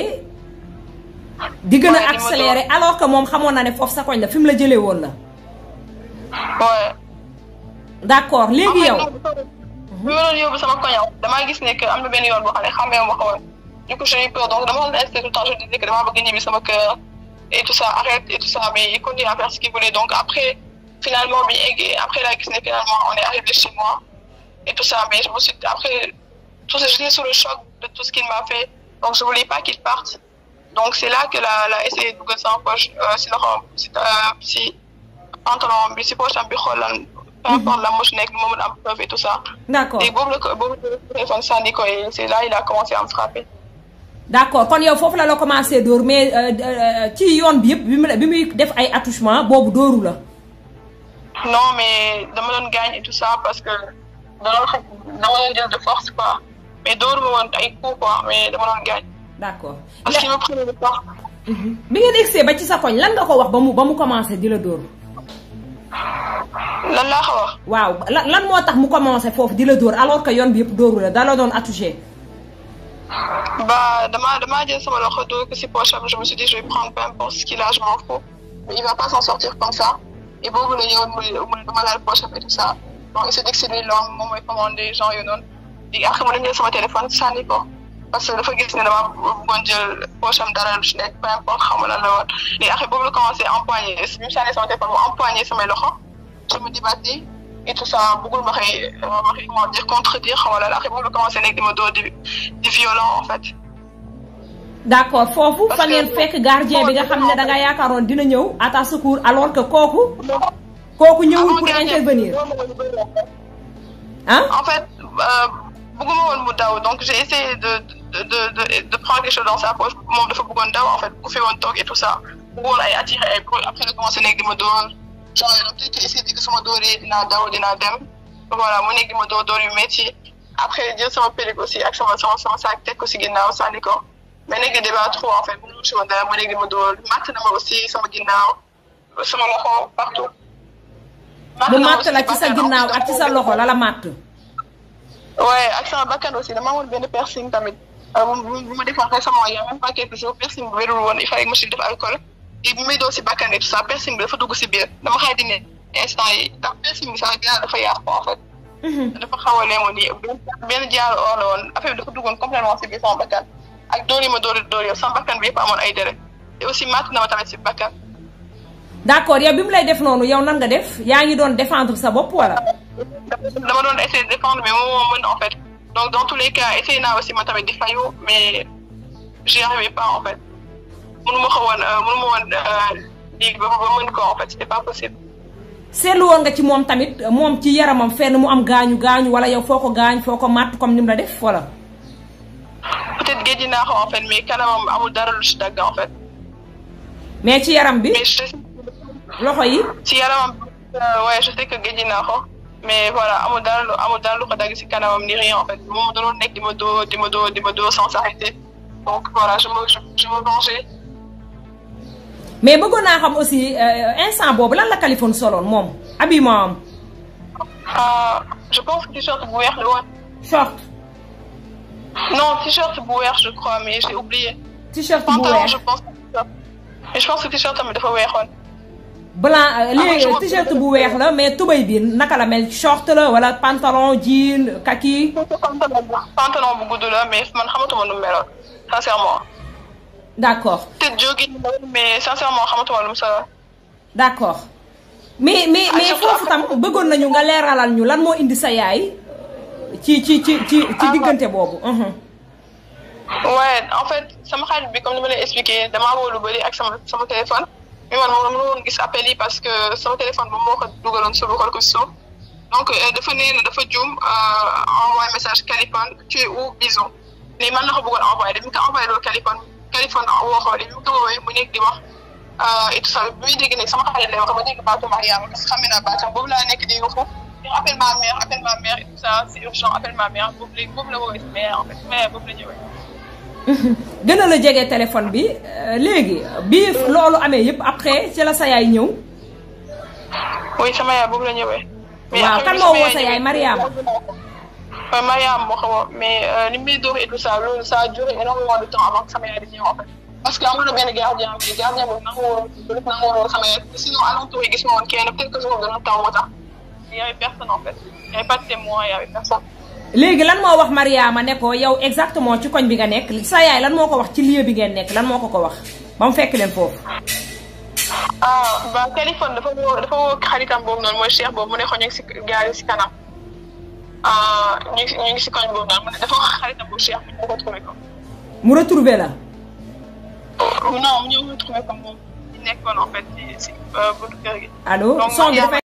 di gën a accélérer alors que moom xamoon na ne foofu sa koñ la fi mu la jëlee woon la. ouais. d'accord léegi yow. bi ma doon yóbbu sama koñ damaa gis ne que am na benn yoon boo xam ne xamee ma ko woon du coup j'ai eu peur donc dama doon insisté tout le temps je disais que damaa bëgg ñibbi sama kër et tout ça arrête et tout ça mais il continue à faire ce qu'il voulait donc après finalement bi eggee après laa gis ne finalement on est arrivé chez moi et tout ça mais je me suis après tout ça j'étais sous le choc de tout ce qu'il m'a fait donc je voulais pas qu'il parte donc c'est là que la la essayé de dugal sama poche si loxo si si pantalon bi si poche am bi xool lan peu importe la moche nekk moom am preuve et tout ça. d'accord et boobu la ko boobu la téléphone sànni ko et c'est là il a commencé à me frapper. d'accord kon yow foofu la la commencé dóor mais ci yoon bi yëpp bi mu bi muy def ay attouchement boobu dóoru la. non mais dama doon gaañ et tout ça parce que dama doon dama doon jël de force quoi mais dóoru ma woon ay coups quoi mais dama doon gaañ. d'accord. parce qu'il me prenait de force. bi ngeen egsee ba ci sa koñ lan nga ko wax ba mu ba mu commencé di la dóor. lan laa ko wax. waaw lan lan moo tax mu commencé foofu di la dóor alors que yoon bi yëpp dóoru la da la doon attouché. bah damaa damaa jël sama loxo dóor ko si poche am je me suis dit je vais prendre peu importe ce qu'il a je m'en fous mais il va pas s'en sortir comme ça et boobu la ñëwoon mu mu dama laal poche am et tout ça donc il s'est dit que c'est lui l'homme moom mooy commandé gens yu noonu léegi après mu dem jël sama téléphone sànni ko parce que dafa gis ne dama bëggoon jël poche am dara lu ci nekk peu importe xaw ma lan la woon léegi après boobu la commencé empoigner bi mu sànni sama téléphone mu empoigner samay loxo je me débattais et tout ça bëggul ma xëy ma xëy comment dire contredire xaw ma lan après boobu la commencé nekk di ma dóor di di violent en fait. d'accord foofu fa ngeen fekk gardien bi nga xam ne da nga yaakaaroon dina ñëw à ta secours alors que kooku. kooku ñëwul pour intervenir. ah. en fait bëgguma woon mu daw donc j'ai essayé de de de de de prendre quelque chose dans sa poche moom dafa bëggoon daw en fait bu fi woon toog et tout ça bëggoon ay attiré ay bruit après la commencé nekk di ma dóor genre peut-être que essayé di sama dóoree dinaa daw dinaa dem voilà mu nekk di ma dóor dóor yu métti après jël sama périg aussi ak sama sama sama sac teg ko si ginnaaw sànni ko mais nekk di débat trop en fait mënu si woon dara mu nekk di ma dóor matt na ma aussi sama ginnaaw sama loxo partout. bu matt la ci sa ginnaaw ak ci sa loxo la la matt. ouais ak sama bakkan aussi dama amoon benn piercing tamit bu bu ma defoon récemment il y a même pas quelques jours piercing bi wérul woon il fallait que ma si def alcool et bu may doo si bakkan et tout ça piercing bi dafa dugg si biir dama xay di ne instant yi ndax piercing bi sax ginnaaw dafa yàqu en fait. dafa xaw a leemoon nii benn jaaru or la woon affaire bi dafa duggoon complètement si biir sama bakkan ak dóor yi ma dóor dóor yow sama bakkan bi yëpp amoon ay deret te aussi màtt na ma tamit si bakkan. d'accord yow bi mu lay def noonu yow nan nga def yaa ngi doon défendre sa bopp wala. dama doon essayer de défendre mais moom moo mën en fait donc dans tous les cas essayé naa aussi ma tamit di fayu mais j'y arrivais pas en fait mënu ma ko woon mënu ma woon lii ba ba mën ko en fait c'était pas possible. seetlu woon nga ci moom tamit moom ci yaramam fenn mu am gaañu gaañu wala yow foo ko gaañ foo ko màtt comme ni mu la def wala. peut-être géej naa ko en fait mais kanamam amul dara lu ci dagg en fait. mais ci yaram bi. mais je loxo yi. ci yaramam ouais je sais que géej naa ko mais voilà amul dara lu amul dara lu ko dagg ci kanamam ni rien en fait moom da doon nekk di ma doo di ma doo di ma doo sans arrêter donc voilà je me je me vengeais. mais bëggoon naa xam aussi instant boobu lan la Kaliphone soloon moom habillement am. je pense que t-shirt bu weex la woon. short. non t-shirt bu weex je crois mais j'ai oublié. t-shirt bu pantalon weex je pense mais je pense que t-shirt tamit dafa weexoon. blanc léegi t-shirt bu weex la mais tubay bi naka la mel short la wala pantalon jean kaki. pantalon bu pantalon bu gudd la mais man xamatuma nu mu meloon sincèrement. d'accord peut-être jogging mais sincèrement xamatuma lu mu solo. d'accord mais mais mais foofu tam bëggoon nañu nga leeralal ñu lan moo indi sa yaay ci ci ci ci ci diggante boobu. ouais en fait sama xarit bi comme ni ma lay expliqué damaa woo lu bëri ak sama sama téléphone mais man moom mënu woon gis appel yi parce que sama téléphone moom moo ko dugaloon suuf xool ko si suuf donc dafa nee na dafa juum envoyé message Kaliphone tu es où bison mais man na ko bëggoon envoyé dañu ko envoyé loolu Kaliphone Kaliphone woo ko li mu ko woowee mu nekk di wax et tout ça bi muy dégg nag sama xarit lay wax ma dégg baatu Mariama parce que xam naa baatam boobu laa nekk di yuuxu appelle ma mère appelle ma mère et tout ça c'est urgent appelle ma mère boobu léegi boobu la woowee si mère en fait mère boobu la ñëwee. gën a la jege téléphone bi léegi bi loolu amee yëpp après ci la sa yaay ñëw. oui sama yaay boobu la ñëwee. waaw kan moo woo sa yaay Mariama. oui Mariama moo ko woo mais li muy dóor et tout ça loolu ça a duré énormément de temps avant que sama yaay di ñëw en fait. parce que amoon na benn gardien bi gardien boobu nangu woon nangu woon sama yaay sinon alentour yi gis ma woon kenn peut-être que jour dana taw moo tax y avait personne en fait y avait pas de témoin y avait personne. léegi lan moo wax Mariama ne ko yow exactement ci koñ bi nga nekk sa yaay lan moo ko wax ci lieu bi ngeen nekk lan moo ko ko wax ba mu fekk leen foofu. ah ba Kaliphone dafa woo dafa woo xaritam boobu noonu mooy Cheikh boobu mu ne ko ñu ngi si gaari si kanam ñu ngi ñu ngi si koñ boobu noonu mu ne dafa wax xaritam boobu Cheikh mu ñëw retrouvé ko. mu retrouvé la. non mu ñëw retrouvé ko moom ñu nekkoon en fait si si buntu kër gi. allo son bi dafay